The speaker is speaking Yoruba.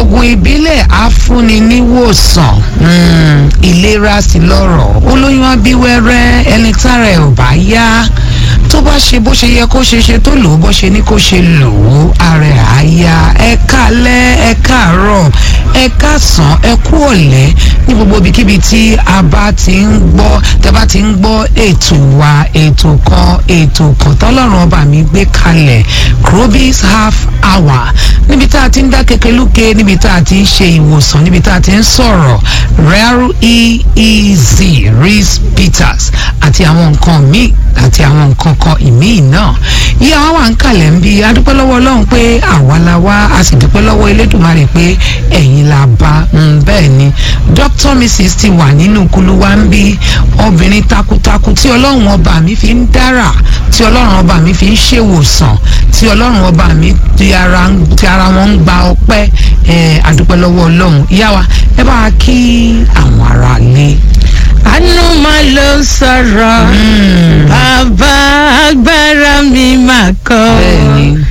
oògùn ìbílẹ̀ afúnni níwòsàn mm, ìlera sí lọ́rọ̀ olóyún abíwẹ́rẹ́ ẹni tára ẹ̀ ò bá yá tó bá ṣe bó ṣe yẹ kó ṣe ṣe tó lò ó bó ṣe ní kó ṣe lò ó ara ẹ̀ á yá ẹ kálẹ́ ẹ káàárọ̀ ẹ káàsán ẹ kú ọ̀lẹ́ ní gbogbo ibikíbi tí a bá ti ń gbọ́ tẹ́ bá ti ń gbọ́ ètò wa ètò kan ètò kan tọ́lọ́run ọba mi gbé kalẹ̀ Krobis half hour níbi tá a ti ń dá kekeluke níbi tá a ti ń ṣe ìwòsàn níbi tá a ti ń sọ̀rọ̀ rare eez reese peters àti àwọn nǹkan míì àti àwọn nǹkan kan ìmíì náà yí àwọn wà ń kalẹ̀ ń bi adúpẹ́ lọ́wọ́ ọlọ́run pé àwa la wá a sì dúpẹ́ lọ́wọ́ elédùnmarè pé ẹ̀yin la bá ń bẹ́ẹ̀ ni dr mrs ti wà nínú kulu wa ń bí obìnrin takuntakun tí ọlọ́run ọba mi fi ń dára tí ọlọ́run ọba mi fi ń ṣèwòsàn tí ọlọ́run ọba mi ti ara ti ara wọn ń gba ọpẹ́ ẹ̀ adúpẹ́ lọ́wọ́ ọlọ́run ìyá wa ẹ bá wa kí àwọn ará lé. àánú máa ló sọ̀rọ̀ bàbá agbára mi máa kọ́ bẹ́ẹ̀ni